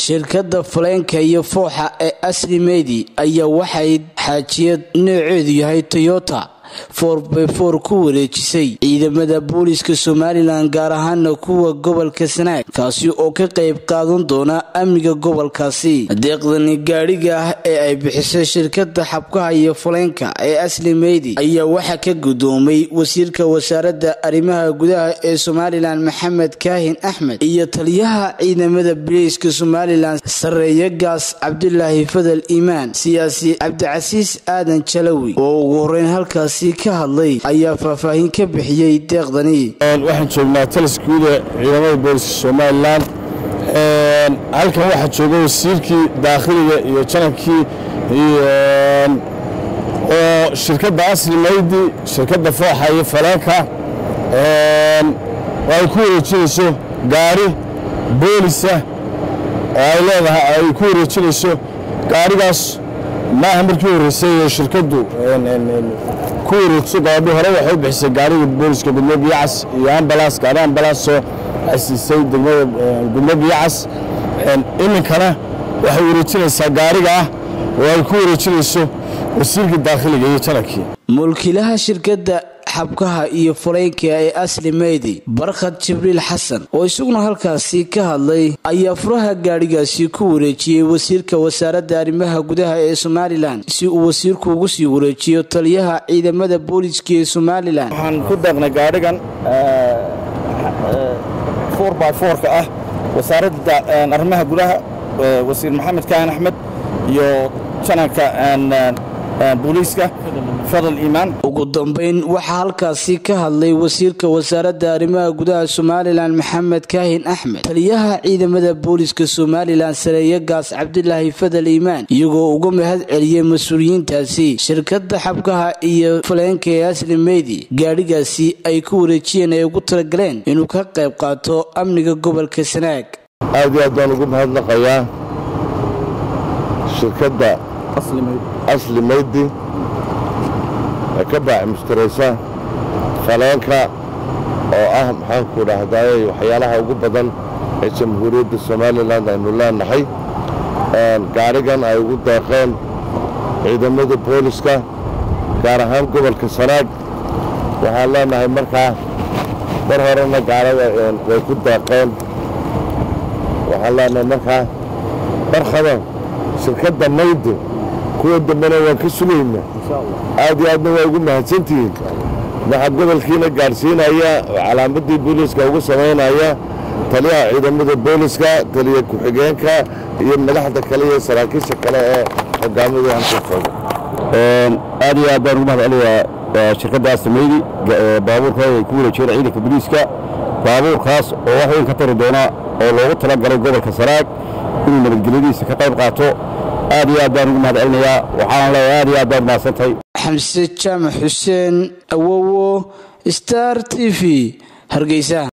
shirkadda faleenka iyo fooxa ee asli meydi ayaa waxay xaajiyad nooceedu yahay toyota forbfor ku wareejisay ciidamada booliiska somalilan gaar ahaana kuwa gobolka sanaag kaasi oo ka qayb qaadan doona amniga gobolkaasi deeqdani gaadhiga ah ee ay bixisay shirkada xabkaha iyo faleenka ee asli meydi ayaa waxaa ka gudoomay wasiirka wasaaradda arrimaha gudaha ee somalilan maxamed kaahin axmed iyo taliyaha ciidamada booliiska somalilan sareeye gaas cabdulaahi fadal iimaan siyaasi cabdicasiis aadan jalawi oo ugu horeyn halkaasi ka hadlay ayaa faahfaahin ka bixiyey deeqdani waxaan joognaa talisguuda ciidamada booliska somalilan halkan waxaa jooga wasiirkii daakhiliga iyo janankii oo shirkadda asli maydi shirkadda fooxa iyo faleenka ay ku wareejinayso gaari boolisa oo ay leedahay ay ku wareejinayso gaarigaas maaha markii horreysay shirkaddu ku wareegso gabadhi hore waxay u bixisay gaariga booliska gudmo biyacas iyo ambalaas gaari ambalaasoo asiisay degmada gudmo biyacas iminkana waxay wareejinaysaa gaariga ah oo ay ku wareejinayso wasiirkii daakhiliga iyo janankii mulkiilaha shirkadda xabkaha iyo faleenka ee asli meydi barkhad jibriil xasan oo isaguna halkaasi ka hadlay ayaa furaha gaadhigaasi ku wareejiyey wasiirka wasaaradda arrimaha gudaha ee somalilan si uu wasiirku ugu sii wareejiyo taliyaha ciidamada booliiska ee somalilan waxaan ku deeqnay gaadhigan ka ah wasaaradda arrimaha gudaha wasiir maxamed kaahin axmed iyo jananka booliiska fadal iimaan ugu dambeyn waxaa halkaasi ka hadlay wasiirka wasaaradda arrimaha gudaha somalilan maxamed kaahin axmed taliyaha ciidamada booliiska somalilan sareeye gaas cabdilaahi fadal iimaan iyagoo uga mahad celiyey mas-uuliyiintaasi shirkadda xabkaha iyo faleenka ee asli meydi gaadhigaasi ay ku wareejiyeen ay ugu talagaleen inuu ka qayb qaato amniga gobolka sanaag aad iyo aad baan ugu mahadnaqayaa shirkadda asli maydi ee ka baaci mushtaraysa faleenka oo ah maxaanku dhahdaayey waxyaalaha ugu badan ee jamhuuriyadda somalilan aynu leenahay gaadhigan ay ugu deeqeen ciidamada booliska gaar ahaan gobolka sanaag waxaan leenahay markaa mar horena gaarada way ku deeqeen waxaan leenahay markaa barkhada shirkadda maydi kuwa dambena waan ka sugayna aad iyo aadna waa ugu mahadsantihiin waxaa gobolkiina gaadhsiinaya calaamadii booliiska ugu samaynaya taliyaha ciidamada booliska taliya ku-xigeenka iyo madaxda kale iyo saraakiisha kale ee hogaamadu halka jooga aad iyo aad baan ugu mahad celinayaa shirkadda asameydi baabuurkooda ay ku wareejiyeen ciidanka booliiska baabuurkaas oo wax weyn ka tari doona oo loogu tala galay gobolka sanaag inuu nabadgelyadiisa ka qayb qaato aad iyo aad baan ugu mahad celinayaa waxaana leeyahay aad iyo aad baad mahadsantahay xamse jaamac xuseen awowo star t v hargeysa